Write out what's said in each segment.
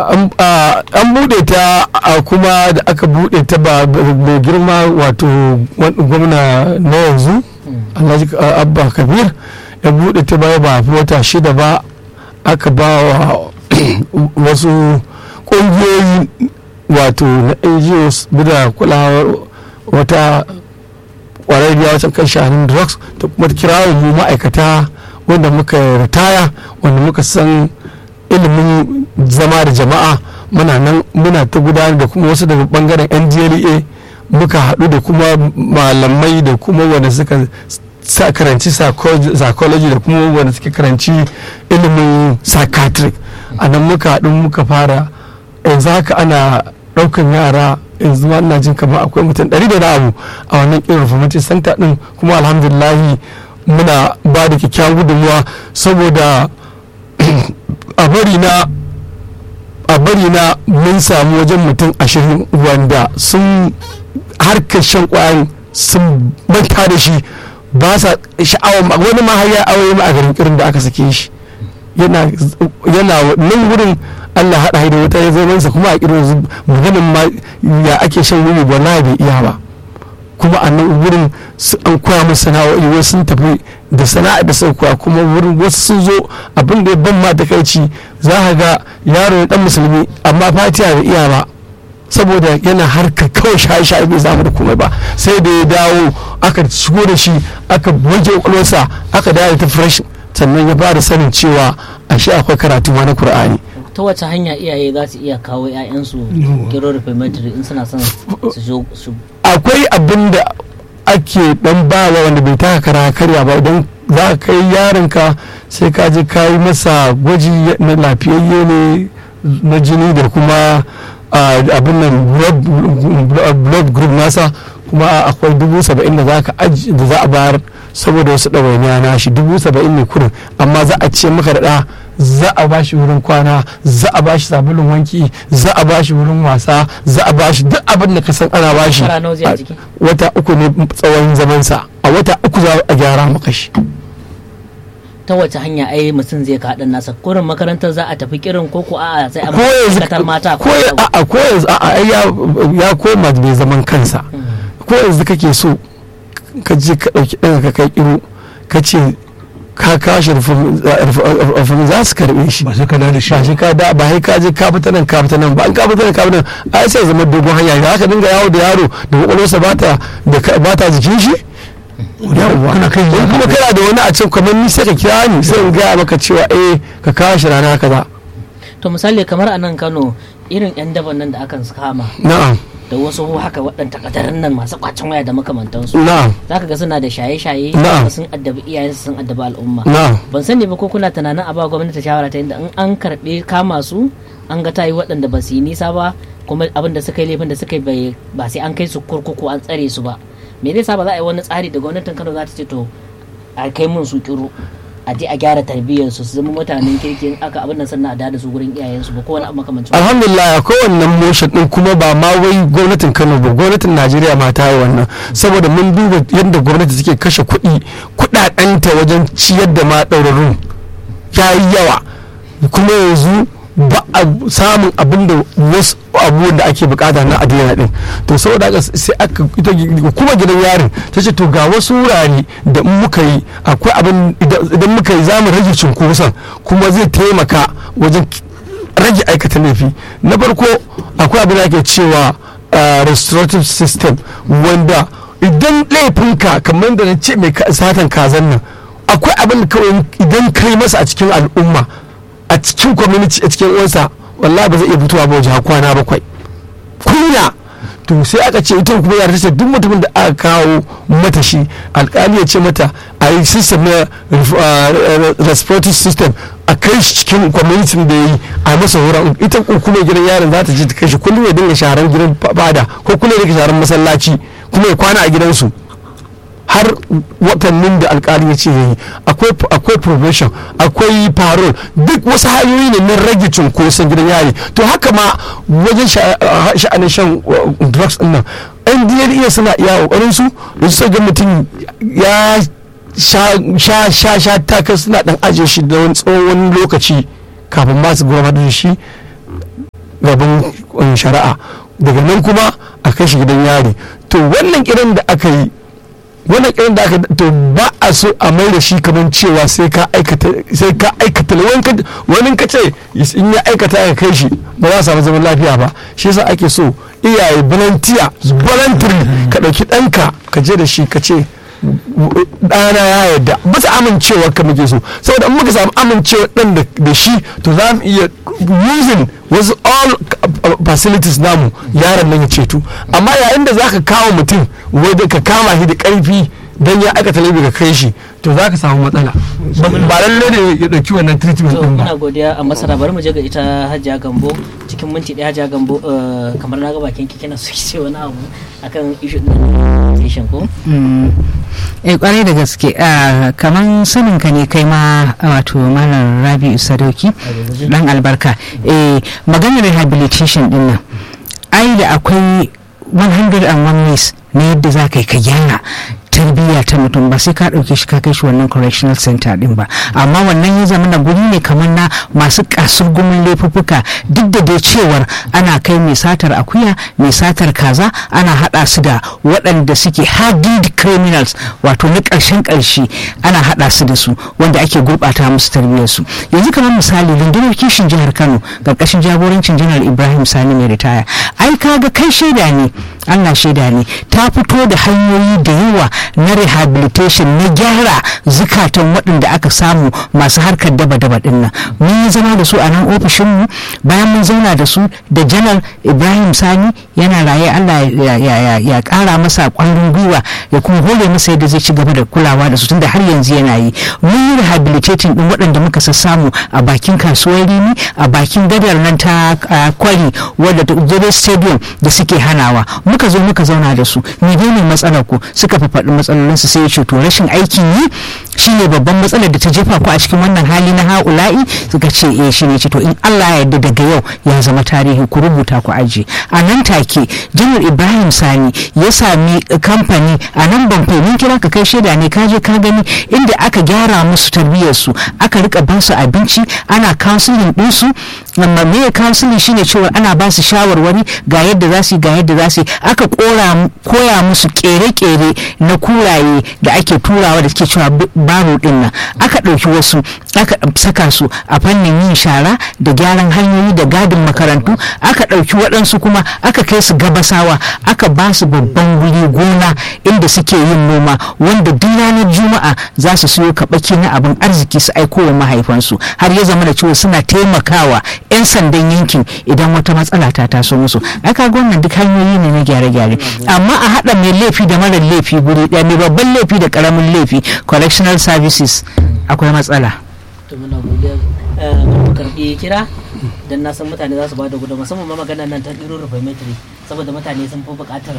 an bude ta a kuma da aka bude ta ba mai girma wato gwamna na yanzu alhaji abba kabir ya bude ta baya ba fi wata shida ba aka ba wa wasu ƙungiyoyi wato na ngos da kulawar wata ƙwararriya wacan kan shanin drugs ta kuma kirawo mu ma'aikata wanda muka ritaya wanda muka san ilimin zama da jama'a muna nan muna ta gudanar da kuma wasu daga bangaren ndla muka haɗu da kuma malamai da kuma wanda suka sa karanci psychology da kuma wanda suka karanci ilimin psychiatric a nan muka haɗu muka fara yanzu haka ana ɗaukan yara yanzu ma ina jin kamar akwai mutum ɗari da na abu a wannan irin reformative center ɗin kuma alhamdulillahi muna ba da kyakkyawan gudunmuwa saboda a bari na a bari na mun samu wajen mutum ashirin wanda sun harkar shan kwayan sun manta da shi ba sa sha'awar wani ma har ya aure ma a garin irin da aka sake shi yana nan wurin Allah haɗa da wata ya zamansa kuma a irin maganin ma ya ake shan wuri wallahi bai iya ba kuma a nan wurin an koya musu sana'o'i wasu sun tafi da sana'a da suka koya kuma wurin wasu sun zo abin da ya ban ma takaici za ka ga yaro ya dan musulmi amma fatiya bai iya ba saboda yana harka kawai shaye-shaye bai zama da komai ba sai da ya dawo aka shigo da shi aka wanke kwakwalwarsa aka dawo ta fresh sannan ya fara sanin cewa ashe akwai karatu ma na Kur'ani. ta wace hanya iyaye za su iya kawo 'ya'yansu gero reformatory in suna son su akwai abin da ake dan bawa wanda bai taka kara karya ba idan za ka kai yaronka sai ka je ka yi masa gwaji na lafiyayye ne na jini da kuma abin nan blood group nasa kuma akwai dubu saba'in da za a bayar saboda wasu ɗawainiya na shi dubu saba'in ne kurin amma za a ce maka da za a ba shi wurin kwana za a ba shi sabulun wanki za a ba shi wurin wasa za a ba shi duk abin da ka san ana ba shi wata uku ne tsawon zamansa a wata uku za a gyara maka shi ta wace hanya ai mutum zai kaɗan nasa kurin makarantar za a tafi kirin ko ko a'a sai a makarantar mata ko a'a ko yanzu a'a ya koma mai zaman kansa ko yanzu kake so ka je ka ɗauki ɗan ka kai kiro ka ce ka kashi rufin za su karɓe shi ba sai ka da shi ba shi ka da ba sai ka je ka fita nan ka fita nan ba an ka fita nan ka fita nan ai sai zama dogon hanya ya ka dinga yawo da yaro da kwakwalwarsa ba ta ba ta jikin shi yawwa kana kai in kuma kana da wani a can kamar ni sai ka kira ni sai in gaya maka cewa eh ka kawo shi rana kaza to misali kamar a nan Kano irin yan daban nan da akan kama na'am da wasu haka waɗanda katarin nan masu kwacin waya da makamantansu na'am za ka ga suna da shaye-shaye Na'am. sun addabi iyayensu sun addabi al'umma na'am ban sani ba ko kuna tunanin a ba gwamnati shawara ta inda in an karɓe kama su an ga tayi waɗanda ba su yi nisa ba kuma abin da suka yi laifin da suka yi bai- ba sai an kai su kurkuku an tsare su ba me zai sa ba za a yi wani tsari da gwamnatin Kano za ta ce to a kai mun su kiru a je a gyara tarbiyyar su su zama mutanen kirki in aka abin nan sannan a da su gurin iyayensu ba ko wani abu makamancin alhamdulillah akwai wannan motion din kuma ba ma wai gwamnatin kano ba gwamnatin najeriya ma ta yi wannan saboda mun duba yadda gwamnati take kashe kuɗi kuɗaɗenta wajen ciyar da ma ɗaurarrun ya yi yawa kuma yanzu ba a samun abin da wasu abubuwan da ake bukata na adina din to saboda haka sai aka ita kuma gidan yarin ta ce to ga wasu wurare da in muka yi akwai abin idan muka yi zamu rage cunkoson kuma zai taimaka wajen rage aikata laifi na farko akwai abin da ake cewa uh, restorative system wanda idan laifinka kamar da na ce mai ka- satan kazan nan akwai abin da kawai idan kai masa a cikin al'umma a cikin community a cikin uwansa wallahi ba zai iya fitowa ba wajen kwana bakwai kunya to sai aka ce ita kuma yara ta ce duk mutumin da aka kawo mata shi alkali ya ce mata a yi system na uh, respiratory system a kai shi cikin community da ya yi a masa wurin ita kuma gidan yaron za ta je ta kai shi kullum ya dinga sharan gidan fada ko kullum ya dinga sharan masallaci kuma ya kwana a gidansu har watannin da alkali ya ce ya yi akwai probation akwai parole duk wasu hanyoyi ne na rage cunkoson gidan yari to haka ma wajen sha'anin shan drugs din nan yan dna suna iya kokarin su da su ga mutum ya sha sha sha takas suna dan ajiye shi da wani tsawon lokaci kafin ma su gurfanar da shi gaban um, shari'a daga nan kuma a kai shi gidan yari to wannan kiran da aka yi wannan kiran da aka to ba a so a mai da shi kamar cewa sai ka aikata sai ka aikata wani ka- wani ka ce in ya aikata ya kai shi ba za a samu zaman lafiya ba shi yasa ake so iyaye volunteer voluntary ka ɗauki ɗanka ka je da shi ka ce ɗana ya yarda ba su amincewa ka muke so saboda in muka samu amincewa ɗan da- da shi to za mu iya using wasu all uh, facilities namu yaron nan ya ceto amma yayin da za ka kawo mutum wadda ka kama shi da ƙarfi don ya aikata laifi ka kai shi to za ka samu matsala ba ba lalle ne ya ɗauki wannan treatment to ɗin ba muna godiya a masara bari mu je ga ita hajiya gambo cikin minti ɗaya hajiya gambo eh, kamar na ga bakin ki kina so ki ce wani abu akan issue din station ko eh kwarai da gaske ah, kaman sanin ka ne kai ma wato malam rabi'u sadauki dan albarka eh maganar rehabilitation din nan ai da akwai 101 ways na yadda za ka yi ka gyara tarbiyya ta mutum ba sai ka ɗauke shi ka kai shi wannan correctional center din ba amma wannan ya zama na guri ne kamar na masu kasurgumin laifuffuka duk da dai cewar ana kai mai satar akuya mai satar kaza ana haɗa su da waɗanda suke hardened criminals wato na ƙarshen ƙarshe ana haɗa su da su wanda ake gurɓata musu tarbiyyarsu yanzu kamar misali rundunar kishin jihar kano ƙarƙashin jagorancin janar ibrahim sani mai ritaya ai kaga kai shaida ne allah shaida ne ta fito da hanyoyi da yawa na rehabilitation na gyara zukatan waɗanda aka samu masu harkar daba-daba ɗin nan mun yi zama da su a nan ofishinmu bayan mun zauna da su da janar ibrahim sani yana raye allah ya- ya ya- ya ƙara masa ƙwarin gwiwa ya kuma hore masa yadda zai ci gaba da kulawa da su tunda har yanzu yana yi mun yi rehabilitating ɗin waɗanda muka sassamu a bakin kasuwar rini a bakin gadar nan ta ah, kwari wadda ta Zobe stadium da suke hanawa muka zo muka zauna da su menene matsalar ku suka faɗi matsalolinsu sai ya ce to rashin aikin yi shine babban matsalar da ta jefa ku a cikin wannan hali na ha'ula'i suka ce eh shine ce to in Allah ya yarda daga yau ya zama tarihi ku rubuta ku aje a nan take janar Ibrahim Sani ya sami kamfani a nan ban mun kira ka kai shaida ne ka je ka gani inda aka gyara musu tarbiyyar su aka rika ba su abinci ana counseling din su amma me counseling shine cewa ana ba su shawarwari ga yadda za su yi ga yadda za su yi aka kora koya musu kere-kere na kuraye da ake turawa da suke cewa b- baro din nan aka ɗauki wasu aka saka su a fannin yin shara da gyaran hanyoyi da gadin makarantu aka ɗauki waɗansu kuma aka kai su gabasawa aka ba su babban guri gona inda suke yin noma wanda duk ranar juma'a za su siyo kaɓaki na abin arziki su aiko wa mahaifansu har ya zama da cewa suna taimakawa 'yan sandan yankin idan wata matsala ta taso musu aka wannan duk hanyoyi ne na gyare-gyare amma a haɗa mai laifi da marar laifi guri ɗaya mai babban laifi da ƙaramin laifi correctional services akwai matsala to muna godiya eh, bari mu karɓi kira dan na san mutane za su ba da gudu musamman ma maganar nan ta ɗiro reformatory saboda mutane sun fi buƙatar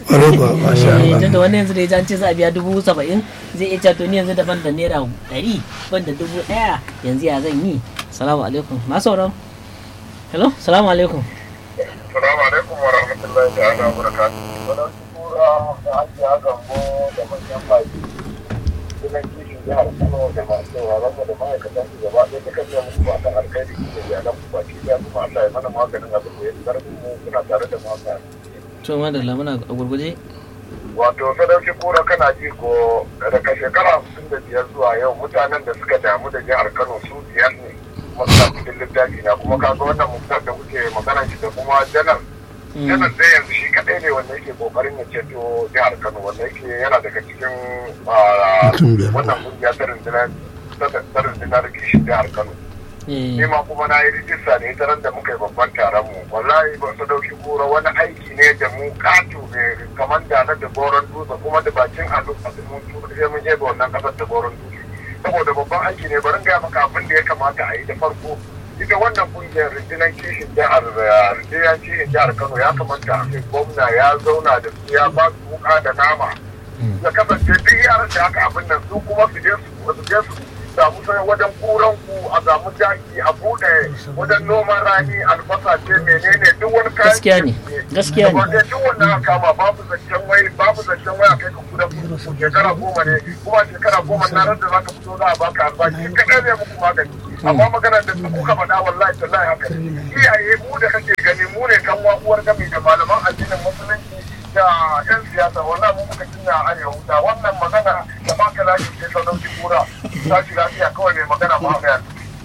Eh, tunda wani yanzu da ya ji an ce za a biya dubu saba'in zai iya cewa to ni yanzu daban da naira ɗari ban da dubu ɗaya yanzu ya zan yi salamu alaikum masu sauran hello salamu alaikum Salamu alaikum wa rahmatullahi ta'ala wa barakatuhu. Wannan tura da hajiya gambo da manyan baki. Sunan kishin jihar Kano da masu sauraron mu da ma'aikatan su gaba ɗaya suka ce muku akan alkhairi da iyalan ku baki ɗaya kuma Allah ya mana maganin abin da ya fi ƙarfin mu kuna tare da mata. to madalla muna a gurguje Wato sadauki kura kana ji ko daga shekara hamsin da biyar zuwa yau mutanen da suka damu da jihar Kano su biyar ne. Kuma suna cikin littafi na kuma kaga wannan mutum da kuke magana shi da kuma janar janar dai yanzu shi kadai ne wanda yake kokarin ya ceto jihar kano wanda yake yana daga cikin ah, wannan kungiya ta rundunar ta rundunar kishin jihar kano Eh, ni ma kuma na yi rijista ne ta ran da muka yi babban taron mu wallahi ba su dauki gora wani aiki ne da mu katu ne kamar da na da goron dutse kuma da bakin ado a mun tura sai mun je ga wannan kasar da goron dutse saboda babban aiki ne bari in gaya maka abin da ya kamata a yi da farko ita wannan kungiyar rundunar kishin jihar ah, rundunar kishin jihar kano ya kamata a kai gwamna ya zauna da su ya ba su wuka da nama ya kasance duk yaran da aka abin nan su kuma su je su su je su samu sai wajen kuran ku a samu jaki a bude wajen noman rani albasa ce menene duk wani kayan Gaskiya ne, gaskiya ne. Gaba ɗaya duk wanda aka kama babu zancen wai babu zancen wai a kai ka kudan ku shekara goma ne kuma shekara goma na ran da zaka fito za a baka albashi kaɗai ne muku magani amma maganar da kuka faɗa wallahi tallahi haka ne iyaye mu da kake gani mu ne kan uwar gami da malaman addinin musulunci da yan siyasa wannan mu muka jinya a arewa da wannan magana da baka lafi ce ta dauki kura ta shi lafiya kawai mai magana Muhammad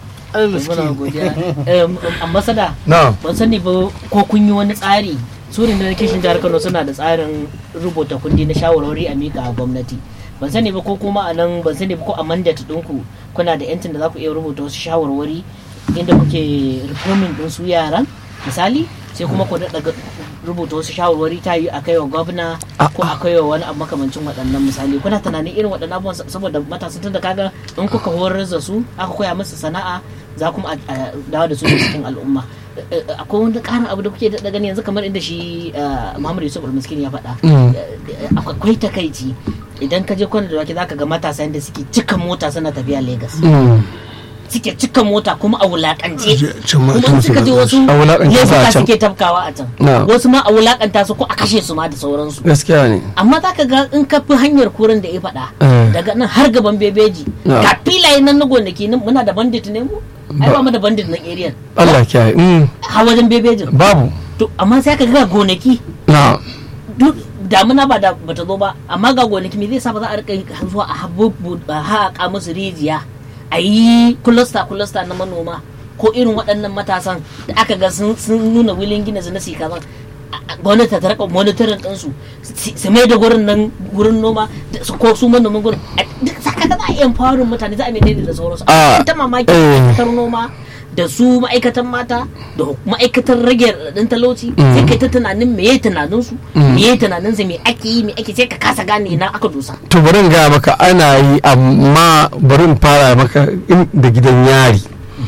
muna godiya Em, ambasada na ban sani ba ko kun yi wani tsari su ne na kishin jihar kano suna da tsarin rubuta kundi na shawarwari a mika a gwamnati ban sani ba ko kuma a nan ban sani ba ko a mandate ɗinku kuna da yancin da za ku iya rubuta wasu shawarwari inda kuke reforming ɗin su yaran misali sai kuma ku daɗa rubuta wasu shawarwari ta yi a kai wa gwamna ko a kai wa wani abu makamancin waɗannan misali kuna tunanin irin waɗannan abubuwan saboda matasa tun da kaga in kuka horar da su aka koya musu sana'a za kuma a a dawo da su da cikin al'umma Eh, eh, akwai wani ƙarin abu da kuke daɗa gani yanzu kamar inda shi eh, Muhammad Yusuf Almiskin ya faɗa Mm. Eh, akwai takaici idan ka je kwana da wake zaka ga matasa yadda suke cika mota suna tafiya Lagos Mm. suke cika mota kuma a wulakance can ma kuma in suka je wasu A wulakance su a laifuka can. suke tafkawa a can Na. wasu ma a wulakanta su ko a kashe su ma da sauransu gaskiya ne amma za ka ga in ka fi hanyar kurin da ya faɗa Eh. daga nan har gaban bebeji Na. ga filaye nan na gonaki nan muna da bandit ne mu ai ba mu da bandit nan area Allah kiyaye Mm. ha wajen bebejin babu to amma sai ka ga gonaki na duk damuna ba da bata zo ba amma ga gonaki me zai sa ba za a rika zuwa a habubu a haƙa musu rijiya a yi kulasta kulasta na manoma ko irin waɗannan matasan da aka ga sun sun nuna wilin gina zina su kaza gwamnati ta rika monitorin ɗinsu su- su mai da gurin nan gurin noma da su- ko su manoman gurin a- duk saka ga za a iya farin mutane za a mai da sauransu Ah, a ta mamaki eh. ma'aikatar noma da su ma'aikatan mata da huk- ma'aikatar rage raɗin talauci sai kai ta tunanin me tunanin su me tunanin su me ake yi me ake sai ka kasa gane na aka dosa to bari in gaya maka ana yi amma bari in fara maka in- da gidan yari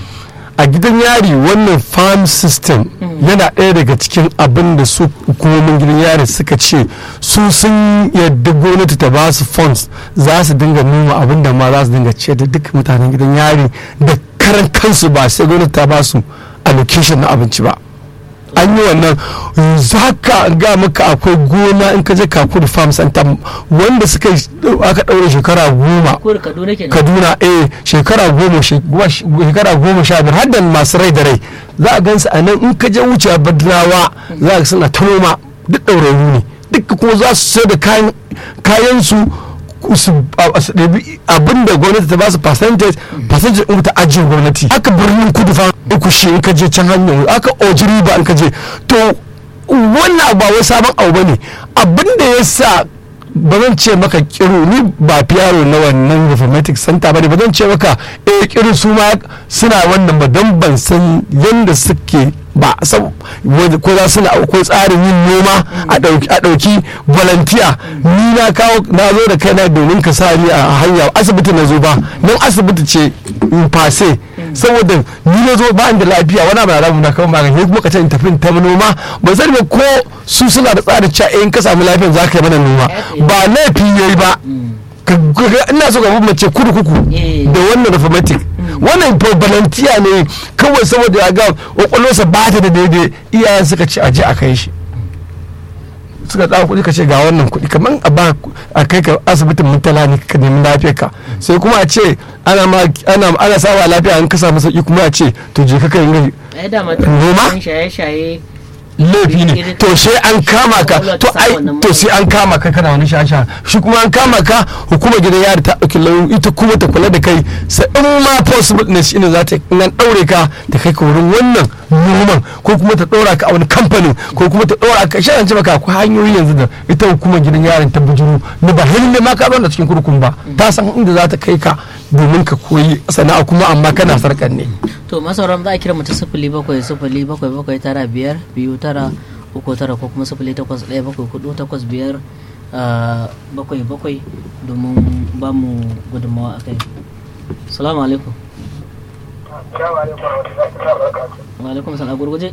a gidan yari wannan farm system yana ɗaya daga cikin abin da su hukumomin gidan yari suka ce su sun yadda gwamnati ta ba su funds za su dinga noma abin da ma za su dinga ce da duk mutanen gidan yari da karan kansu ba sai gwamnati ta ba su allocation na abinci ba an yi wannan za ka ga maka akwai gona in ka je kakuri farm center wanda suka yi- aka ɗaure shekara goma ko da kaduna kenan kaduna eh shekara goma she- goma sh- shekara goma sha biyar har da masu rai da rai za a gansu a nan in ka je wuce a badlawa za a suna ta noma duk ɗaurarru ne duk kuma za su sai da kayan kayan su su a- su ɗabi abin da gwamnati ta ba su percentage percentage ɗin ta ajiyar gwamnati aka birnin kudu fa uku shi in ka je can hanyar aka ojiri ba in ka je to wannan abu ba wai sabon abu bane abin da ya sa ba zan ce maka kiru ni ba fiyaro na wannan reformatic center ba ne ba zan ce maka eh kiru su ma suna wannan ba don ban san yadda suke ba sab- wanda- ko za suna ko tsarin yin noma a ɗauki a ɗauki volunteer ni na kawo na zo da kaina domin ka sa ni a hanya asibiti na zo ba nan asibiti ce in fase saboda ni na zo ba da lafiya wani abu na rabu na kawo magani sai kuma ka ce in tafi in ta noma ba sani ba ko su suna da tsarin cewa eh, in ka samu lafiya za ka yi mana noma ba laifi yayi ba Ka- ka- ina so ka mace kurkuku Eh. da wannan reformatic wannan volunteer ne kawai saboda ya ga kwakwalwarsa ba ta da daidai iyayen suka ce aje a kai shi suka tsara kuɗi ka ce ga wannan kuɗi kamar a ba a kai ka asibitin mutala ne ka nemi lafiyar ka sai kuma a ce ana ma ana ana sawa lafiya an ka samu sauki kuma a ce to je ka kai yin ai da ma Noma? shaye-shaye laifi ne to sai an kama ka to ai to sai an kama ka kana wani shasha shi kuma an kama ka hukumar gidan yari ta dauki lauyoyi ita kuma ta kula da kai sai in ma possible ne shine za ta in an daure ka ta kai ka wurin wannan noman ko kuma ta dora ka a wani kamfanin ko kuma ta dora ka shi an ce maka akwai hanyoyi yanzu da ita hukumar gidan yarin ta bujuru na ba lalle ma ka zauna cikin kurkun ba ta san inda za ta kai ka domin ka koyi sana'a kuma amma kana sarkan ne to masauran za a kira mutum sifili bakwai sifili bakwai bakwai tara biyar biyu tara uku tara ko kuma sifili takwas ɗaya bakwai hudu takwas biyar ah, bakwai bakwai domin ba mu gudunmawa a kai salamu alaikum Assalamu alaikum warahmatullahi wabarakatuh. wa alaikum salam a gurguje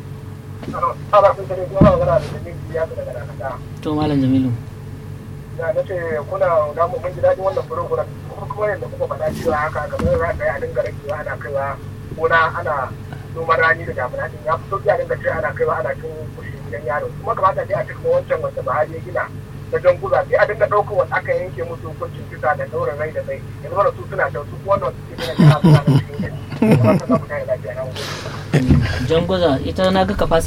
Ana sun tare kuma magana da jami'i ya daga dakata. to malam jamilu Na nace kuna da mu mun ji daɗin wannan program kuma kuma yadda kuka faɗa cewa haka kamar za ka yi a dinga rakewa ana kaiwa gona ana noman rani da damuna din ya fito a dinga ce ana kaiwa ana cin kushi gidan yaro kuma kamata dai a cikin wancan wanda Buhari ya gina da janguza sai a dinga ɗaukar wanda aka yanke musu hukuncin kisa da ɗaura rai da rai yanzu mana su suna can su kuma wannan su ke suna suna da cikin gari. Ba ka samu kai lafiya na gode. jangoza ita na ga capacity